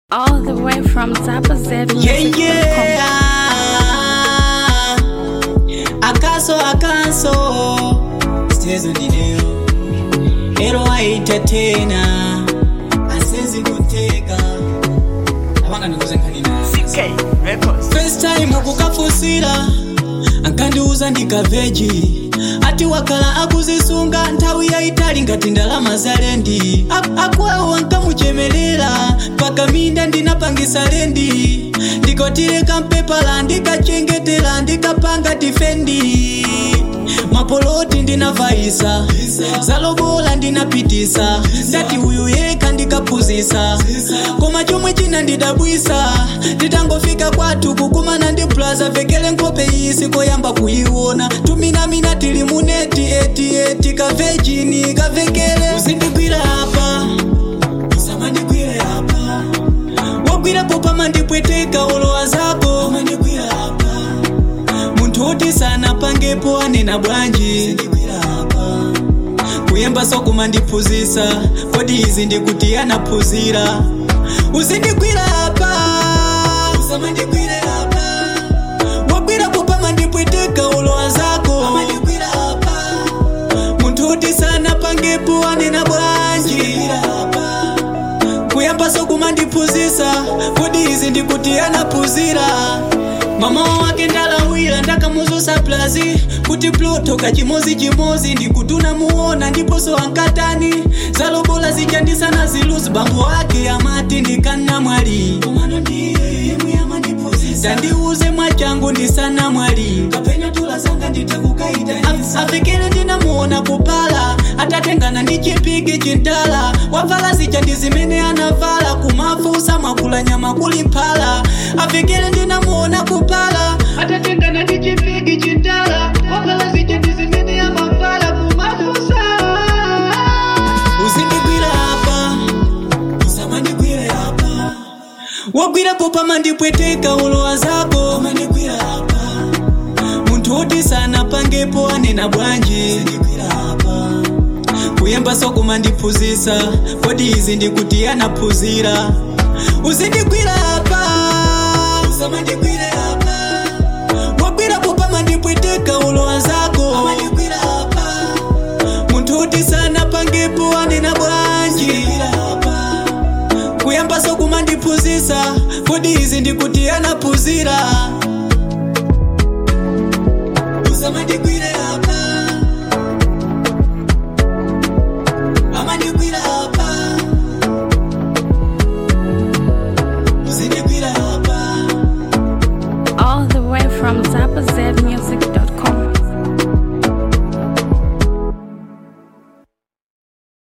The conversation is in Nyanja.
All the way from Zappa Z Yeah, Music. yeah. Akaso, akaso. Stezo dideo. Ero aita tena. Asezi kuteka. Abanga nikuze nkani nazi. CK Records. First time ukukafusira ankandiuza ndikaveji ati wakala akuzisunga nthawi yayitali ngati ndalama za lendi Ak- akwawo ankamuchemelera pakaminda ndinapangisa lendi ndikotireka mpepala ndikachengetera ndikapanga tifendi mapoloti ndinavaisa zalobola ndinapitisa ndati uyu yeka ndikaphunzisa koma chomwe china ndidabwisa nditangofika kwathu kukumana ndi plaza vekele nkhope isi koyamba kuyiona tuminamina tili muneti eti eti kavejini kavekele uzindigwira apa usamandigwire apa wagwirapo pamandipweteka olowa zako amandigwira apa munthu woti sanapangepo anena bwanji kuyemba sokuma ndiphunzisa kodi izi ndikuti anaphunzira uzindigwira apa usamandigwire apa wagwirapo pamandipweteka ulowa zako amandigwira apa munthu woti sanapangepo anena bwanji kuyamba sokuma ndiphunzisa kodi izi ndikuti anaphunzira mama wake ndalawira ndakamuzusa plazi kuti ploto kachimozicimozi ndikutuna muona ndiponso ankatani zalobola zichandisana ziluzi bambo wake amati ndikana mwali tandiuze mwachangu ndisana mwali afikire ndinamuona kupala atatengana ndi chipigi chintala wavala zicha ndi zimene anavala kumafusa mwakula nyama kuli mphala afikire ndinamuona kupala atatengana ndi chipigi chintala wavala zicha ndi zimene amavala kumafusa uzindigwira apa usamandigwire apa wagwirapo pamandipweteka ulowa zako amandigwira apa munthu woti sanapangepo anena bwanji kuyemba sokuma ndiphunzisa kodi izi ndikuti anaphunzira uzindigwira apa usamandigwire apa wagwirapo pamandipweteka ulowa zako amandigwira apa munthu woti sanapangepo anena bwanji kuyamba sokuma ndiphunzisa kodi izi ndikuti anaphunzira usamandigwire apa amandigwira apa uzindigwira apa All the way from Zappa Z Music.